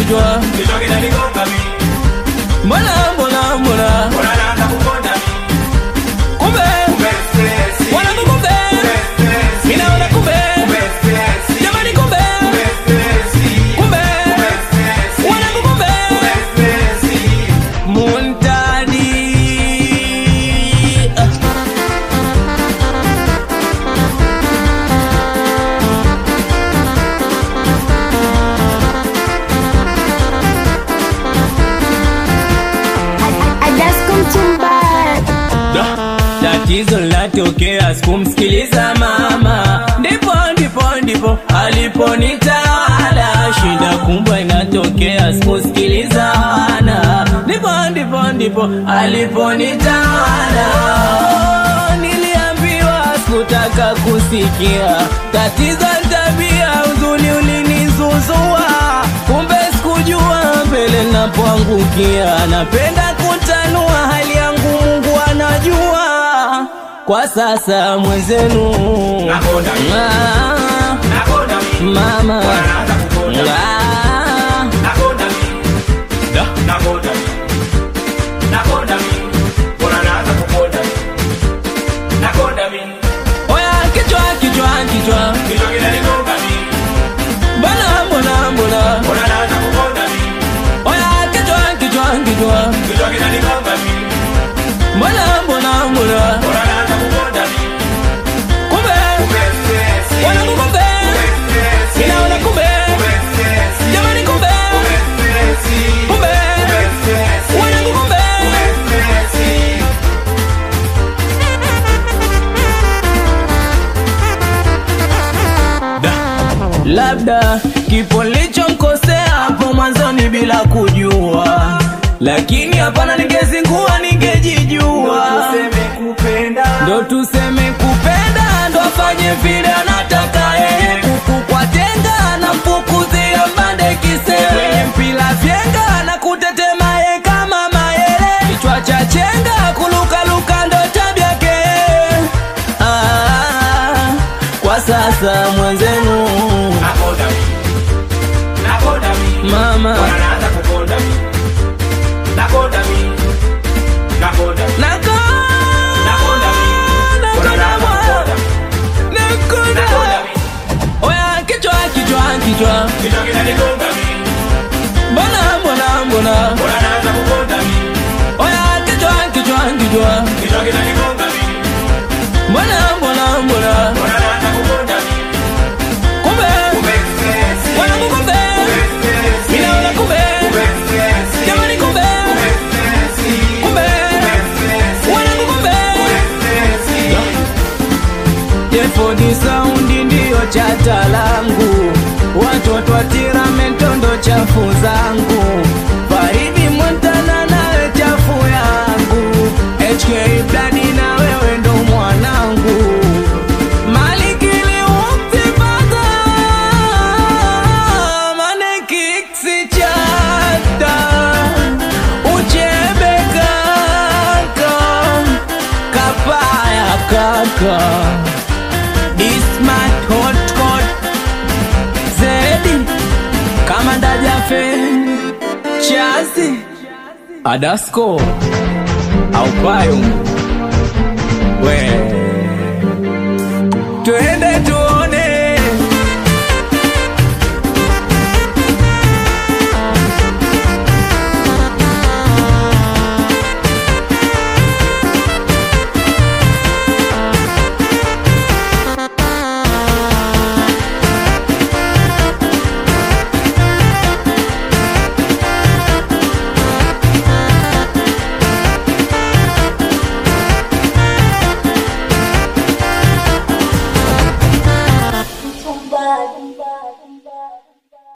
kichwa kichwa kinanigonga mimi mbona mbona mbona mbona naanza kukonda mimi kumbe kumbe stress wanangu kumbe kumbe stress minaona kumbe kumbe stress jamani kumbe kumbe stress kumbe kumbe stress wanangu kumbe kumbe stress muntadi Ah. Adasko mchumba tatizo linatokea sikumsikiliza mama ndipo ndipo ndipo aliponitawala shida kumbwa inatokea sikusikiliza wana ndipo ndipo ndipo aliponitawala niliambiwa sikutaka kusikia tatizo ni tabia uzuni ulinizuzua kumbe sikujua mbele napoangukia napenda kutanua hali yangu mungu anajua kwa sasa mwenzenu Nakonda mimi. Ah, nakonda mimi mama mbona naanza kukonda mimi Ah, nakonda mimi nakonda mimi nakonda mimi mbona naanza kukonda mimi nakonda mimi oya kichwa kichwa kichwa kichwa kinanigonga mimi mbona mbona mbona mbona naanza kukonda mimi oya kichwa kichwa kichwa kichwa kinanigonga mimi mbona mbona mbona mbona naanza kukonda mimi kumbe kumbe stress wanangu kumbe kumbe stress inaona kumbe kumbe stress jamani kumbe kumbe stress kumbe kumbe stress wanangu kumbe kumbe stress labda kipo nilichomkosea hapo mwanzoni bila kujua lakini hapana ningezingua ningejijua kupenda ndo tuseme kupenda ndo afanye vile anataka yeye kuku kwa tenga na mfukuzia mbande kisewe mpila vyenga na kutetema ye kama mayele kichwa cha chenga kulukaluka ndo tabyake ah, kwa sasa mwenzenu nakonda mimi nakonda mimi mama mbona naanza kukonda mimi nakonda mimi nakonda mimi nako nakonda mimi mbona naanza kukonda mimi nakonda nakonda mimi oya kichwa kichwa kichwa kichwa kinanigonga mimi mbona mbona mbona mbona naanza kukonda mimi oya kichwa kichwa kichwa kichwa kinanigonga mimi mbona mbona mbona mbona naanza kukonda mimi kumbe kumbe stress wanangu kumbe kumbe stress minaona kumbe kumbe stress jamani kumbe kumbe stress kumbe kumbe stress wanangu kumbe kumbe stress jefodi saundi ndiyo chata langu watoto watira metondo chafu zangu faridi montana nawe chafu yangu hk bladi na wewe ndo mwanangu malikili uktipata manekiksi chata uchebe kaka kapaya kaka Ismat hot hot Zedi kama ndajafe Chazi Adasko Aupayo We